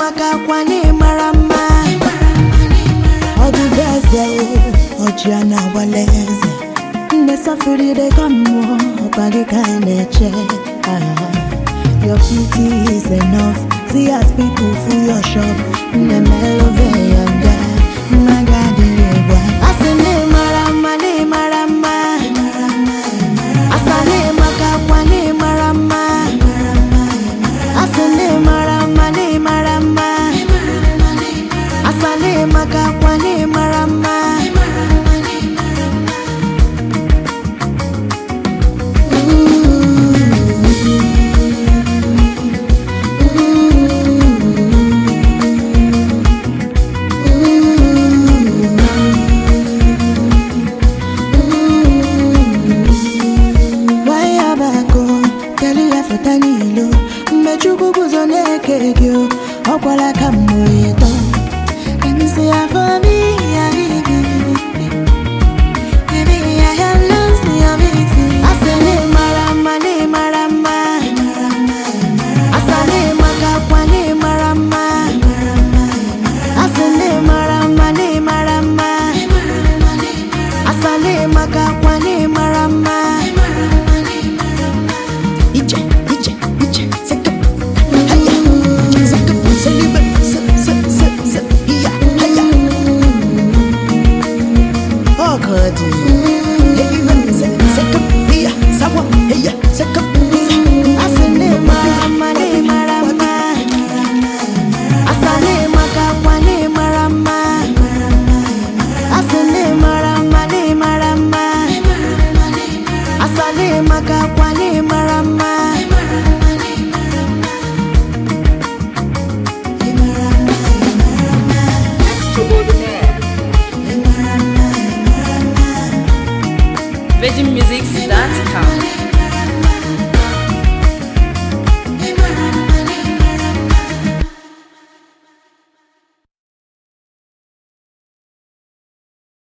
maka akwa na ịmara mma ọdịbe eze o ọjị a na-agbala eze nne sọfụride ka mmụọ ọkwa gị ka anyị na-eche Ah, your beauty is enough see as people full your shop nne melove yanga nna gị adịghị egwu asị na ịmara mma na ịmara mma asa na ịmaka akwa na ịmara mma asị na ịmara mma na ịmara mma asa na ịmaka akwa na ịmara mma Waya bako telu ya feta n'ilo mgbe chukwu guzo na-eke gị o, ọ kwala ka mmụọ ịtọ emisi ya fobi ya bibi Baby, I have lost your beauty. Asị na ịmara mma na ịmara mma Asa na ịmaka akwa na ịmara mma Asị na ịmara mma na ịmara mma Asa na ịmaka akwa na ịmara mma Ije, ije, ije, seka, haya, seka, selibe, se, se, se, se, hiya, haya. Oh, God. Helibe, se, seka, hiya, sawa, hiya, seka, hiya. Asane marama, ne marama. Asane makakwa, ne marama. Asane marama, ne marama. Asane makakwa, ne marama.